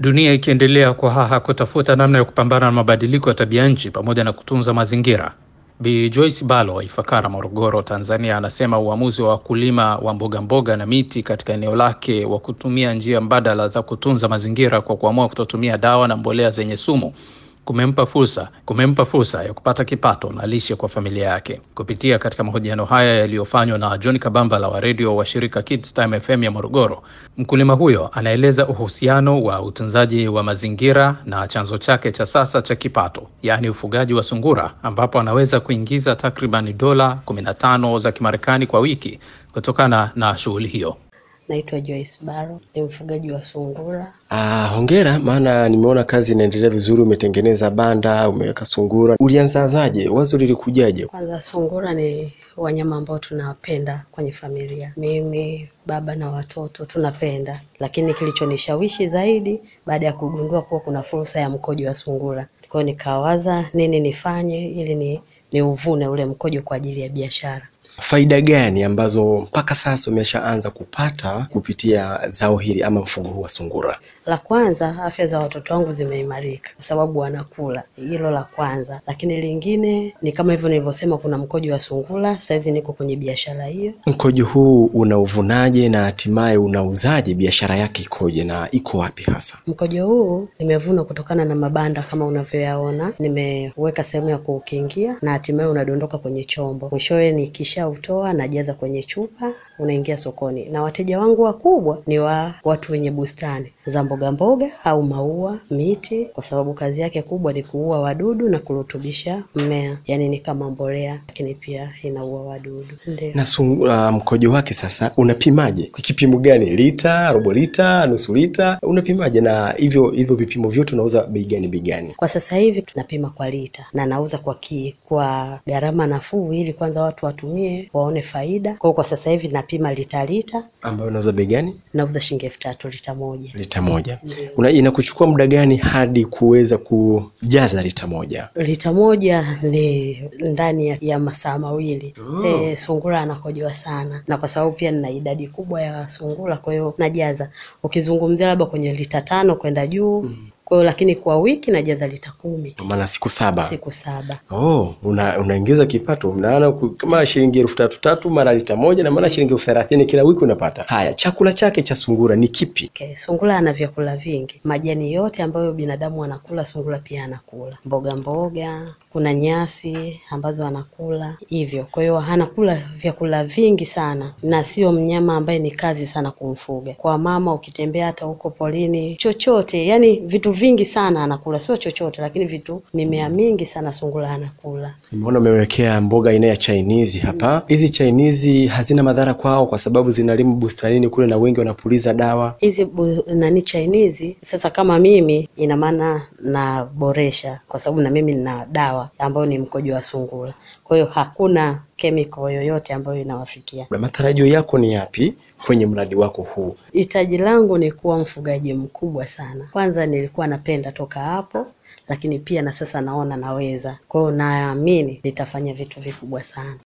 Dunia ikiendelea kwa haha kutafuta namna ya kupambana na mabadiliko ya tabia nchi pamoja na kutunza mazingira. Bi Joyce Balo wa Ifakara, Morogoro, Tanzania, anasema uamuzi wa wakulima wa mboga mboga na miti katika eneo lake wa kutumia njia mbadala za kutunza mazingira kwa kuamua kutotumia dawa na mbolea zenye sumu kumempa fursa kumempa fursa ya kupata kipato na lishe kwa familia yake. Kupitia katika mahojiano haya yaliyofanywa na John Kabambala wa redio wa shirika Kids Time FM ya Morogoro, mkulima huyo anaeleza uhusiano wa utunzaji wa mazingira na chanzo chake cha sasa cha kipato, yaani ufugaji wa sungura, ambapo anaweza kuingiza takriban dola 15 za Kimarekani kwa wiki kutokana na shughuli hiyo. Naitwa Joyce Baro, ni mfugaji wa sungura. Ah, hongera, maana nimeona kazi inaendelea vizuri. Umetengeneza banda, umeweka sungura. Ulianzazaje? Wazo lilikujaje? Kwanza, sungura ni wanyama ambao tunawapenda kwenye familia, mimi baba na watoto tunapenda, lakini kilichonishawishi zaidi baada ya kugundua kuwa kuna fursa ya mkojo wa sungura, kwa hiyo nikawaza nini nifanye ili ni, ni uvune ule mkojo kwa ajili ya biashara. Faida gani ambazo mpaka sasa umeshaanza kupata kupitia zao hili ama mfugo huu wa sungura? La kwanza, afya za watoto wangu zimeimarika kwa sababu wanakula, hilo la kwanza. Lakini lingine ni kama hivyo nilivyosema, kuna mkojo wa sungura. Saizi niko kwenye biashara hiyo. Mkojo huu unauvunaje na hatimaye unauzaje? Biashara yake ikoje na iko wapi hasa? Mkojo huu nimevuna kutokana na mabanda kama unavyoyaona, nimeweka sehemu ya kuukingia na hatimaye unadondoka kwenye chombo. Mwishowe nikishautoa najaza kwenye chupa, unaingia sokoni, na wateja wangu wakubwa ni wa watu wenye bustani za mboga mboga au maua, miti, kwa sababu kazi yake kubwa ni kuua wadudu na kurutubisha mmea, yaani ni kama mbolea, lakini pia inaua wadudu. Ndio. Na sungu, uh, mkojo wake sasa unapimaje? Kwa kipimo gani? Lita, robo lita, nusu lita, unapimaje? Na hivyo hivyo vipimo vyote unauza bei gani bei gani? Kwa sasa hivi tunapima kwa lita na nauza kwa ki, kwa gharama nafuu, ili kwanza watu watumie waone faida. Kwa hiyo kwa sasa hivi napima lita lita, Ambayo unauza bei gani? nauza shilingi elfu tatu lita moja. Lita moja. Una, inakuchukua muda gani hadi kuweza kujaza lita moja? Lita moja ni ndani ya, ya masaa mawili. Eh, sungura anakojoa sana, na kwa sababu pia nina idadi kubwa ya sungura, kwa hiyo najaza, ukizungumzia labda kwenye lita tano kwenda juu kwa hiyo lakini kwa wiki najaza lita kumi Kwa maana siku saba. siku saba. Oh, una, unaingiza kipato maana ku- kama shilingi elfu tatu tatu mara lita moja na maana shilingi elfu thelathini kila wiki unapata. Haya, chakula chake cha sungura ni kipi? Okay, sungura ana vyakula vingi, majani yote ambayo binadamu anakula, sungura pia anakula mboga mboga, kuna nyasi ambazo anakula hivyo. Kwa hiyo anakula vyakula vingi sana, na sio mnyama ambaye ni kazi sana kumfuga. Kwa mama, ukitembea hata huko polini, chochote, yani vitu vingi sana anakula, sio chochote, lakini vitu, mimea mingi sana sungura anakula. Nimeona umewekea mboga aina ya Chinese hapa. Hizi Chinese hazina madhara kwao kwa sababu zinalimu bustanini kule na wengi wanapuliza dawa. hizi bu- nani Chinese sasa, kama mimi ina maana naboresha, kwa sababu na mimi nina dawa ambayo ni mkojo wa sungura, kwa hiyo hakuna chemical yoyote ambayo inawafikia. Na matarajio yako ni yapi kwenye mradi wako huu? Hitaji langu ni kuwa mfugaji mkubwa sana. Kwanza nilikuwa napenda toka hapo, lakini pia na sasa naona naweza, kwa hiyo naamini nitafanya vitu vikubwa sana.